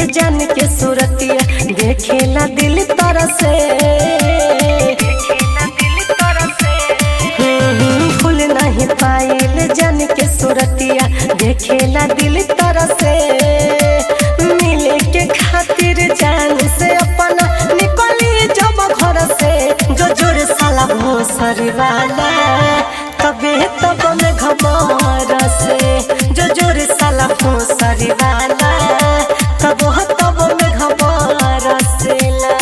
जान के सूरतिया देखेला दिल तरह से हम्म, भूल नहीं पाइल जान के सूरतिया देखेला दिल तरह से मिले के खातिर जान से अपना निकली जब घर से जो जोर साला भोसरी वाला तबे तब में घबर से जो जोर साला भोसरी वाला तब हो तब में घबर से ला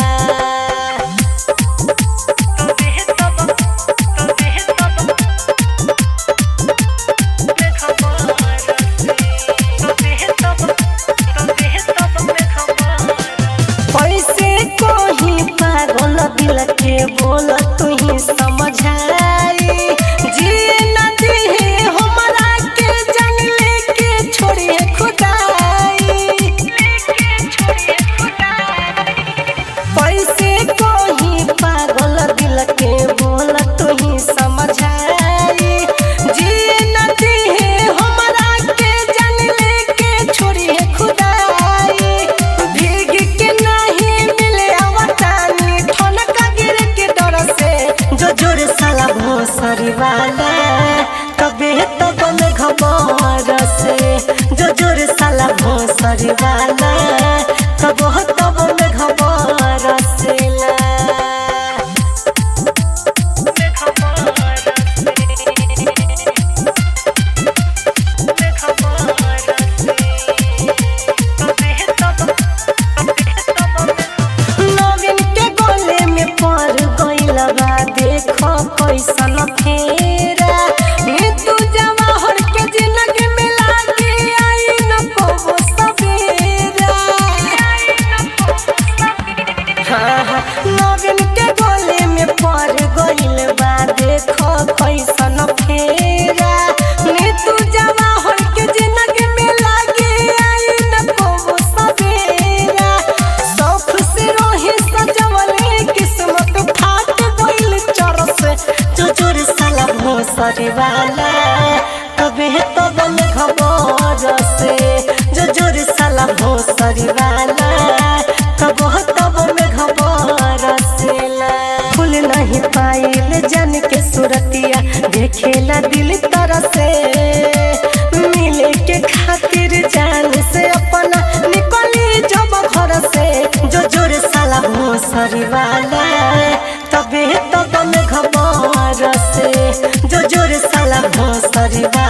कैसे कोही पागल दिल के बोल तू ही समझाई जिए न दिहे हमरा के जंगले के छोड़िए खुदाई कैसे कोही पागल दिल के बोल तू ही समझाई जिए न दिहे हमरा के जंगले के छोड़िए खुदाई भीग के नहीं मिले अवतानी ठनका गिर के डर से जो जोर साला भोसरी वाला तबे तब में घबर से जो जोर साला भोसरी वाला तब हो तब में घबर से ला नवीन के गोले में पड़ गइल बा देखो कैसन फेरा मृत्यु जवाहर के जिंदगी में लागे आई न को सवेरा हाँ, हाँ, नवीन के गोले में पड़ गइल बा देखो कैसन फेरा मृत्यु जवाहर के जिंदगी में लागे आई न को सवेरा शौक से रोही सजवले किस्मत फाट गइल चरस जो जोर साला भोसरी वाला तबे तब में खबर से जो जोर साला भोसरी वाला तब हो तब में खबर से ला फूल नहीं पाइल जान के सूरतिया देखेला दिल तरह से मिले के खातिर जान से अपना निकली जब घर से जो जोर साला भोसरी वाला तबे तब में घबर से जो जोर साला भोसरी वाला